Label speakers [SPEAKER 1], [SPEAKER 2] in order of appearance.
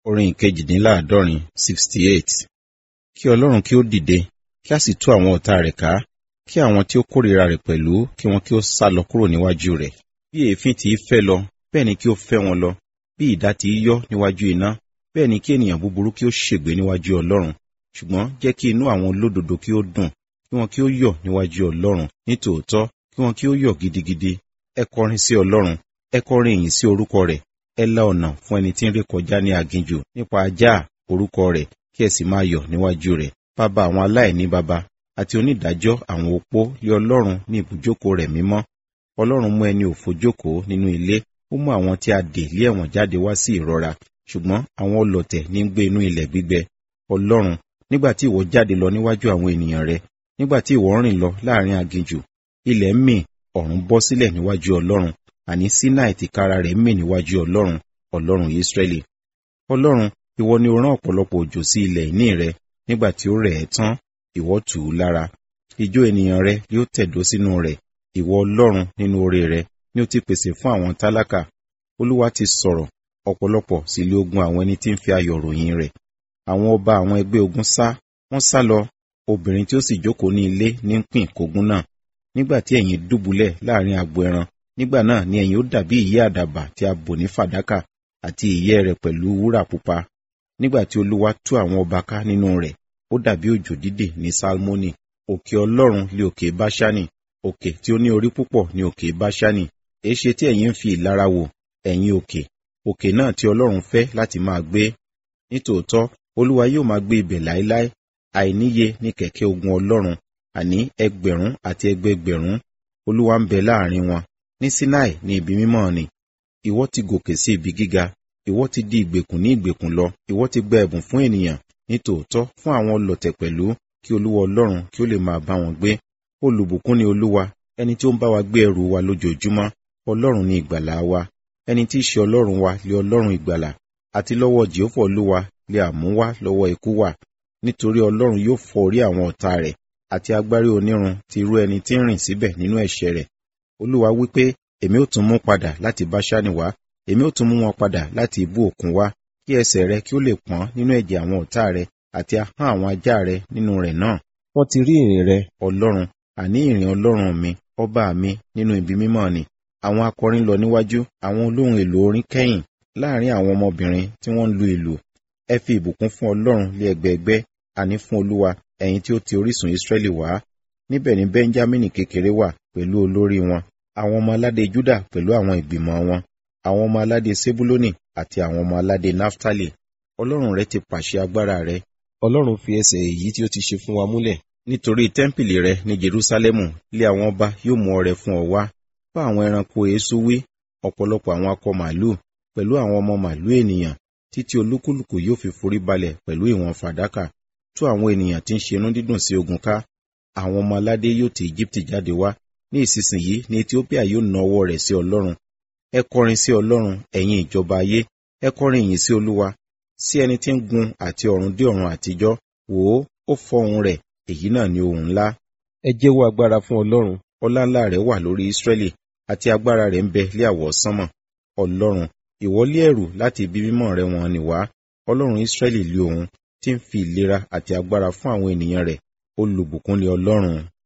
[SPEAKER 1] orin ìkejìdínláàádọ́rin sixty eight kí ọlọ́run kí ó dìde kí a sì tú àwọn ọ̀tá rẹ̀ ká kí àwọn tí ó kórìíra rẹ̀ pẹ̀lú kí wọn kí ó sá lọ kúrò níwájú rẹ̀ bí èéfín tí í fẹ́ lọ bẹ́ẹ̀ ni kí ó fẹ́ wọn lọ bí idà tí í yọ́ níwájú iná bẹ́ẹ̀ ni kí ènìyàn búburú kí ó ṣègbé níwájú ọlọ́run ṣùgbọ́n jẹ́ kí inú àwọn olódodo kí ó dùn kí wọn kí ó yọ̀ níwájú ọlọ́run nítòótọ́ kí wọn kí ó yọ̀ gidigidi ẹ kọrin sí ọlọ́run ẹ kọrin ìyìn sí orúkọ rẹ̀ ẹ la ọ̀nà fún ẹni tí ń ré kọjá ní aginjù nípa ajá orúkọ rẹ̀ kí ẹ sì máa yọ̀ níwájú rẹ̀ bàbá àwọn aláìní baba àti onídàájọ́ àwọn opó lé ọlọ́run ní ibùjókòó rẹ̀ mímọ́ ọlọ́run mú ẹni òfo jókòó nínú ilé ó mú àwọn tí a dè lé ẹ̀wọ̀n jáde wá sí ìrora ṣùgbọ́n àwọn ọlọ̀tẹ̀ ní gbé inú ilẹ̀ gbígbẹ ọlọ́run nígbà tí ìwọ jáde lọ níwájú àwọn ènìyàn rẹ nígbà tí ìwọ rìn lọ láàrin aginjù ilẹ̀ ń mì ọ̀run bọ́ sílẹ̀ níwájú ọlọ́run àní sinai tìkára rẹ̀ mì níwájú ọlọ́run ọlọ́run israẹli ọlọ́run ìwọ ni o rán ọ̀pọ̀lọpọ̀ òjò sí ilẹ̀ ìní rẹ nígbà tí ó rẹ̀ ẹ́ tán ìwọ tù ú lára ijó ènìyàn rẹ yóò tẹ̀dó sínú rẹ̀ ìwọ ọlọ́run nínú oore rẹ ni ó ti pèsè fún àwọn tálákà olúwa ti sọ̀rọ̀ ọ̀pọ̀lọpọ̀ sì lé ogun àwọn ẹni tí ń fi ayọ̀ ròyìn rẹ̀ àwọn ọba àwọn ẹgbẹ́ ogun sá wọ́n sá lọ obìnrin tí ó sì jókòó ní ilé ní ń pín ìkógun náà nígbà tí ẹ̀yin dùbúlẹ̀ láàrin agbo ẹran nígbà náà ni ẹ̀yin ó dàbí ìyẹ́ àdàbà tí a bò ní fàdákà àti ìyẹ́ rẹ̀ pẹ̀lú wúrà pupa nígbà tí olúwa tú àwọn ọba ká nínú rẹ̀ ó dàbí òjò dídè ní salmoni òkè ọlọ́run lé òkè báṣánì òkè tí ó ní orí púpọ̀ ní òkè báṣánì èéṣe tí ẹ̀yin ń fi ìlara wò ẹ̀yin òkè òkè náà tí ọlọ́run fẹ́ láti máa gbé nítòótọ́ olúwa yóò máa gbé ibẹ̀ láéláé àìníye ní kẹ̀kẹ́ ogun ọlọ́run àní ẹgbẹ̀rún àti ẹgbẹgbẹ̀rún olúwa ń bẹ láàrin wọn ní sinai ní ibi mímọ́ ni ìwọ ti gòkè sí ibi gíga ìwọ ti di ìgbèkùn ní ìgbèkùn lọ ìwọ ti gba ẹ̀bùn fún ènìyàn nítòótọ́ fún àwọn ọlọ̀tẹ̀ pẹ̀lú kí olúwa ọlọ́run kí ó lè máa bá wọn gbé olùbùkún ni olúwa ẹni tí ó ń bá wa gbé ẹrù wa lójoojúmọ́ ọlọ́run ni ìgbàlà wa ẹni tí í ṣe ọlọ́run wa lé ọlọ́run ìgbàlà àti lọ́wọ́ jehova olúwa lé àmúwá lọ́wọ́ ikú wà nítorí ọlọ́run yóò fọ́ orí àwọn ọ̀tá rẹ̀ àti agbárí onírun ti irú ẹni tí ń rìn síbẹ̀ nínú ẹ̀ṣẹ̀ rẹ̀ olúwa wípé èmi ó tún mú padà láti báṣánì wá èmi ó tún mú wọn padà láti ibú òkun wá kí ẹsẹ̀ rẹ kí ó lè pọ́n nínú ẹ̀jẹ̀ àwọn ọ̀tá rẹ àti ahọ́n àwọn ajá rẹ nínú rẹ̀ náà wọ́n ti rí ìrìn rẹ ọlọ́run àní ìrìn ọlọ́run mi ọba mi nínú ibi mímọ́ ni àwọn akọrin lọ níwájú àwọn olóhùn èlò orin kẹ́yìn láàrin àwọn ọmọbìnrin tí wọ́n ń lu ìlù ẹ fi ìbùkún fún ọlọ́run lé ẹgbẹẹgbẹ́ àní fún olúwa ẹ̀yin tí ó ti orísun ìsírẹ́lì wá níbẹ̀ ni bẹ́ńjámínì kékeré wà pẹ̀lú olórí wọn àwọn ọmọ aládé júdà pẹ̀lú àwọn ìgbìmọ̀ wọn àwọn ọmọ aládé sebuloni àti àwọn ọmọ aládé naftali ọlọ́run rẹ ti pàṣẹ agbára rẹ ọlọ́run fi ẹsẹ̀ èyí tí ó ti ṣe fún wa múlẹ̀ nítorí tẹ́ḿpìlì rẹ ní jerúsálẹ́mù lé àwọn ọba yóò mú ọrẹ fún ọ wá bá àwọn ẹranko èésú wí ọ̀pọ̀lọpọ̀ àwọn akọ màálù pẹ̀lú àwọn ọmọ màálù ènìyàn títí olúkúlùkù yóò fi forí balẹ̀ pẹ̀lú ìwọ̀n fàdákà tú àwọn ènìyàn tí ń ṣe inú dídùn sí ogun ká àwọn ọmọ aládé yóò ti Íjíbítì jáde wá ní ìsinsìnyí ní Etiópíà yóò na ọwọ́ rẹ̀ sí Ọlọ́run ẹ kọrin sí Ọlọ́run ẹ̀yin ìjọba ayé ẹ kọrin ìyìn sí Olúwa sí ẹni tí ń gun àti ọ̀run dé ọ̀run àtijọ́ wò ó ó fọ́ ohùn rẹ̀ èyí náà ni ohùn ńlá ẹ jẹ́wọ́ agbára fún Ọlọ́run ọlá ńlá rẹ̀ wà lórí Ísírẹ́lì àti agbára rẹ̀ ń bẹ lé àwọ̀ sánmọ̀ Ọlọ́run ìwọlé ẹ̀rù láti ibi mímọ́ rẹ̀ wọn ni wá Ọlọ́run Ísírẹ́lì lé òun tí ń fi ìlera àti agbára fún àwọn ènìyàn rẹ̀ olùbùkún ni Ọlọ́run